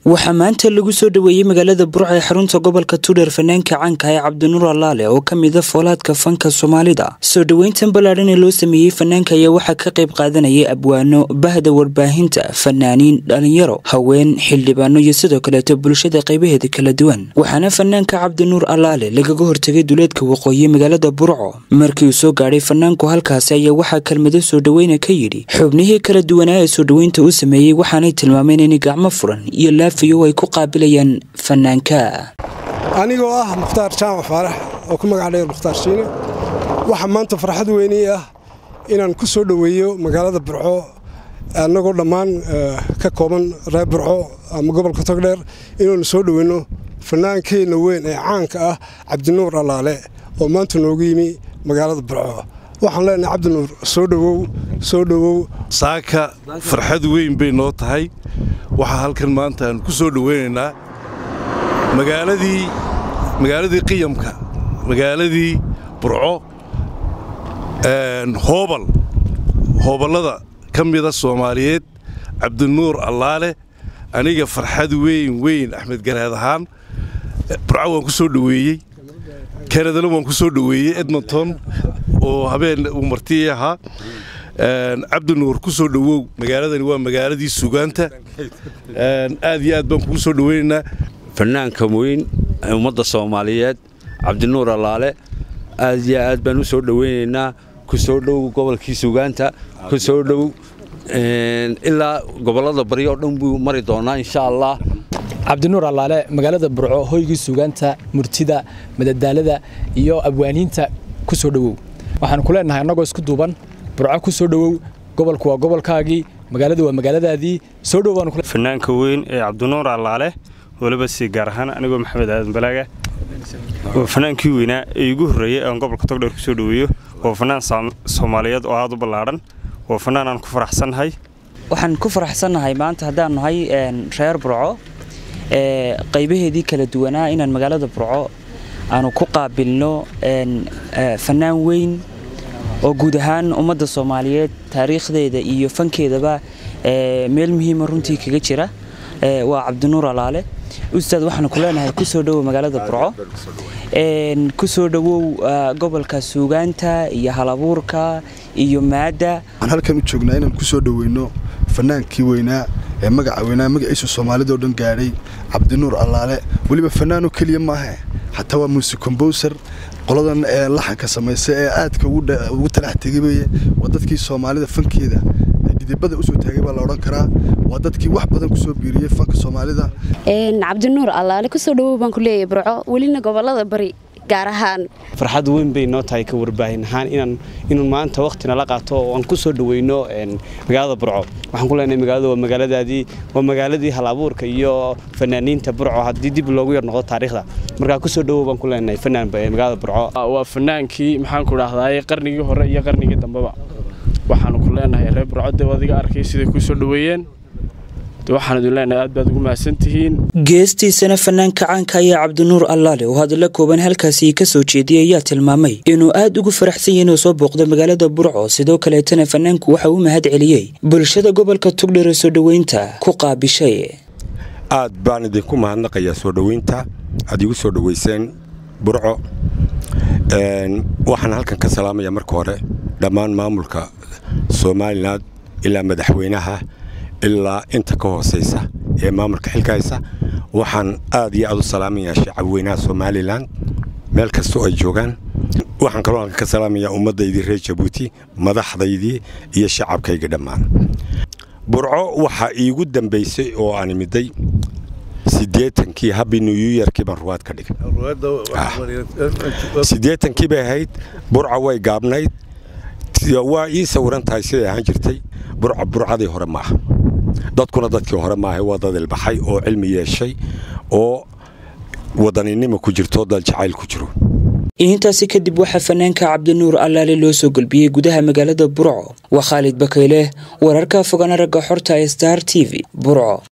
waxaa maanta lagu soo dhoweeyey magaalada burco ee xarunta gobolka tudher fanaanka caanka ee cabdinuur allaale oo ka mida foolaadka fanka soomaalida soo dhoweyntan ballaadhan ee loo sameeyey fanaanka ayaa waxaa ka qayb qaadanayay abwaano bahda warbaahinta fanaaniin dhalinyaro haween xildhibaano iyo sidoo kaleeto bulshada qaybaheeda kala duwan waxaana fanaanka cabdinuur allaale lagaga hortegay duleedka waqooyi magaalada burco markii uu soo gaadhay fanaanku halkaasi ayaa waxaa kelmado soo dhoweyna ka yidhi xubnihii kala duwanaa ee soo dhoweynta u sameeyey waxaanay tilmaameen inay gacmo furan iyo laafiyo ay ku qaabilayaan fanaanka anigoo ah mukhtaar jaamac faarax oo ku magac dheer mukhtaar shiine waxaa maanta farxad weynii ah inaan ku soo dhoweeyo magaalada burco annagoo dhammaan ka kooban reer burco ama gobolka togdheer inaanu soo dhoweyno fanaankeenna weyn ee caanka ah cabdinuur allaale oo maanta noogu yimi magaalada burco waxaan leenahay cabdinuur soo dhowow soo dhowow saaka farxad weyn bay noo tahay waxaa halkan maanta aan ku soo dhoweynaynaa magaaladii magaaladii qiyamka magaaladii burco hoobal hooballada ka mida soomaaliyeed cabdinuur allaale aniga farxad weyn weyn axmed garaad ahaan burco waan ku soo dhoweeyey kanadana waan ku soo dhoweeyey edmonton oo habeen uu martii ahaa cabdinuur ku soo dhowow magaaladani waa magaaladii sugaanta aad iyo aad baan kugu soo dhoweynaynaa fanaanka weyn ummadda soomaaliyeed cabdinuur allaale aad iyo aad baan u soo dhoweynaynaa ku soo dhow gobolkii sugaanta ku soo dhow ilaa gobollada bari oo dhan buu mari doonaa insha allah cabdinuur allaale magaalada burco hoygii sugaanta murtida madadaalada iyo abwaaniinta ku soo dhowow waxaan ku leenahay annagoo isku duuban burco ku soo dhowow gobolku waa gobolkaagii magaaladu waa magaaladaadii soo dhowfanaanka weyn ee cabdinuur allaale weliba si gaar ahaan anigoo maxamed aadan balaaga waa fanaankii weynaa ee igu horreeyey aan gobolka togdheer ku soo dhoweeyo waa fanaan soomaaliyeed oo aad u ballaadhan waa fanaan aan ku faraxsannahay waxaan ku faraxsannahay maanta haddaan nahay reer burco qaybaheedii kala duwanaa inaan magaalada burco aanu ku qaabilno fanaan weyn oo guud ahaan ummadda soomaaliyeed taariikhdeeda iyo fankeedaba meel muhiima runtii kaga jira waa cabdinuur allaale ustaad waxaanu ku leenahay kusoo dhowow magaalada burco kusoo dhowow gobolka suugaanta iyo halabuurka iyo maadda waxaan halkan u joognaa inaan ku soo dhoweyno fanaankii weynaa ee magaca weynaa magaciisu soomaalidao dhan gaadhay cabdinuur allaale weliba fanaanoo keliya maaha xataa waa muuse kombowser qoladan ee laxanka samaysa ee aadka ugu talax tegay waa dadkii soomaalida fankeeda didibada usoo taagay baa la odhan karaa waa dadkii wax badan kusoo biiriyey fanka soomaalida cabdinuur allaale kusoo dhowow baan ku leeyahay burco welina gobolada bari gaar ahaan farxad weyn bay noo tahay ka warbaahin ahaan inaan inuu maanta wakhtina la qaato oo aan ku soo dhoweyno magaalada burco waxaan ku leenahay magaalada waa magaaladaadii waa magaaladii hal abuurka iyo fanaaniinta burco haddii dib loogu yar noqdo taariikhda markaa kusoo dhowow baan ku leenahay fanaan magaalada burco waa fanaankii maxaan ku dhahdaay qarnigii hore iyo qarnigii dambeba waxaanu ku leenahay reer burco dee adiga arkay siday kuu soo dhoweeyeen waxaan idin leenahay aad baad ugu mahadsantihiin geestiisana fanaanka caanka ayaa cabdinuur allaale oo hadalla kooban halkaasi ka soo jeediyey ayaa tilmaamay inuu aad ugu faraxsan yahay inuu soo booqdo magaalada burco sidoo kaleetana fanaanku waxa uu mahad celiyey bulshada gobolka tugdher ee soo dhoweynta ku qaabishay aad baan idinku mahadnaqayaa soo dhoweynta aad igu soo dhoweyseen burco waxaan halkan ka salaamaya marka hore dhammaan maamulka somalilan ilaa madaxweynaha ilaa inta ka hoosaysa ee maamulka xilkahaysa waxaan aad iyo aad u salaamayaa shacabweynaha somalilan meel kasta oo ay joogaan waxaan kaloo halkan ka salaamayaa ummaddaydii reer jabuuti madaxdaydii iyo shacabkayga dhammaan burco waxaa iigu dambaysay oo aan imiday siddeetankii habbi new yorkii baan ruwaad ka dhigay siddeetankii bay ahayd burca way gaabnayd waa ii sawiran tahay siday ahaan jirtay burca burcadii hore maaha dadkuna dadkii hore maaha waa dad ilbaxay oo cilmi yeeshay oo wadaninimo ku jirto dad jacayl ku jiro intaasi kadib waxaa fanaanka cabdinuur allaale loo soo gelbiyey gudaha magaalada burco waa khaalid bakayle wararka fogaan aragga xorta ee star t v burco